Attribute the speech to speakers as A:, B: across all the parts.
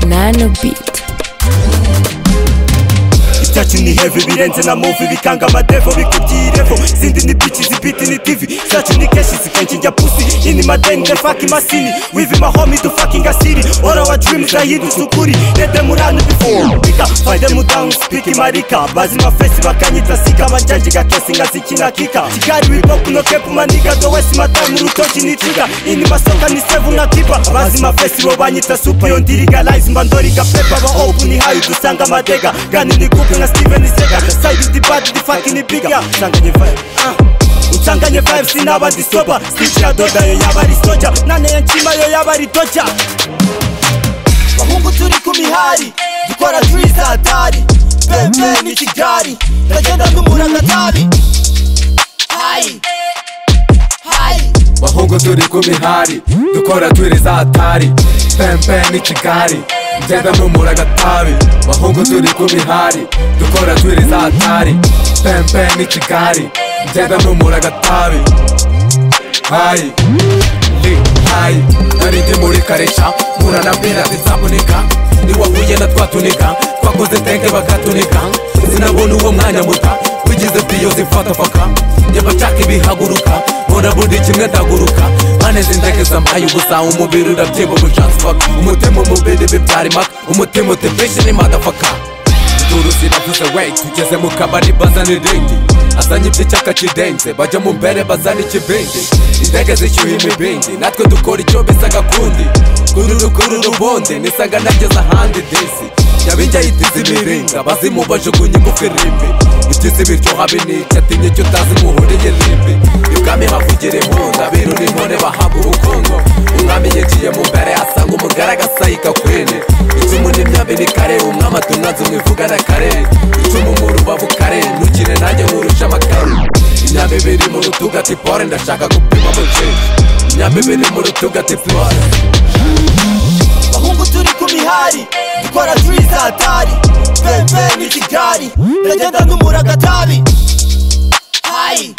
A: Bantu Beat.
B: icyacu ni heavy birenze na muvi bikanga amadevo bikubyirevo izindi ni bici zibiti ni tivi zacu ni keshi zikenshi njya pusi ini madeni the fucking masini wivi mahomi do fucking asiri all our dreams are hidden to kuri let them run before bika find them down speak marika bazima face bakanyita sika banjanjiga kesi ngazikina kika kigali wipopu no kepu maniga do wesi matamu rutoki ni tiga ini masoka ni sevu na kipa bazima face bo banyita supa yo ndiriga lies mba ndoriga pepa ba opu ni hayu dusanga madega gani ni kupe nka steven sega side di bad di fucking bigger sanganye vibe ah ucanganye vibe sinaba disoba stitch ya doda yo yaba ari soja nane ya nkima yo yaba ari doja bahungu turi ku mihari dukora turizatari pepe ni kigali ndagenda ndumura agatabi hayi hayi
C: bahungu turi ku mihari dukora turi za tari pempe ni kigali ngenda mpumura agatabi bahungu turi ku mihari dukora turi za tari pempe ni kigali ngenda mpumura agatabi hayi li hayi narindi muri karesha muranabwira ati nzavunika niwahuye na twatunika twakoze tenge bakatunika sinabona uwo mwanya muta wigize piyo zifatafaka nyabashaka ibihaguruka mbona buri kimwe ndaguruka maneze indege zambaye ubusa umubiri urabyiba ubujansfaka umutima umubiri bibyara imaka umutima utepishe ni madafaka induru ziravuze wey tugeze mu kabari bazana irindi azanye iby'icyaka kidenze bajya mu mbere bazana ikibindi indege zishyuha imibindi natwe dukora icyo bisa gakundi kururu kururu ubundi nisaga nageze ahandi disi yabinjyaye itizi ibiringa bazimubajugunye ingufu irimbi utizi biryoha binica atinye icyo utazi muhuriye rimbi ibwami havugira impunga birura intore bahabwa ubukungu umwami yinjiye mu mbere asanga umugara agasayika kwene icumu n'imyambi ni kare umwami atunaze umwivugana kare icumu mu rubavu kare ntukire nanjye nkurusha amakaro imyambi biri mu rutugu ati pore ndashaka gupima mu nshinge imyambi biri mu rutugu ati pore
B: bahungu turi ku mihari dukora turizatari pepe ni kigali ndagenda ndumura agatabi hayi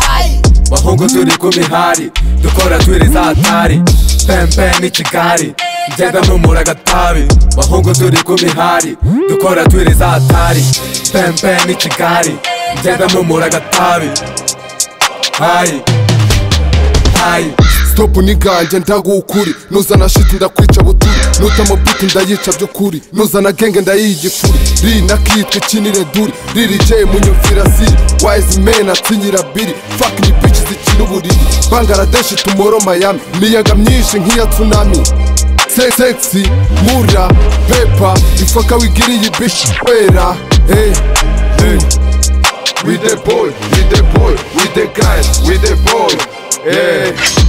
B: hayi
C: bahungu turi ku mihari dukora turi za tari pempe ni kigali ngenda mpumura agatabi bahungu turi ku mihari dukora turi za tari pempe ni kigali ngenda mpumura agatabi hayi hayi
D: stop niganje ndagukuri nuzana shiti ndakwica buturi nutama biti ndayica by'ukuri nuzana genge ndayiha igifuri ri nakitwa ikinire duri riri jay munyumvira siri wise men atinyira biri fuck ni bitch zikina uburiri bangaradeshi tumoro miami miyaga myinshi nk'iya tsunami Se- sexy mura pepa ifaka wigiriye bishi wera hey, hey. we the boy we the boy we the guys we the boy yeah.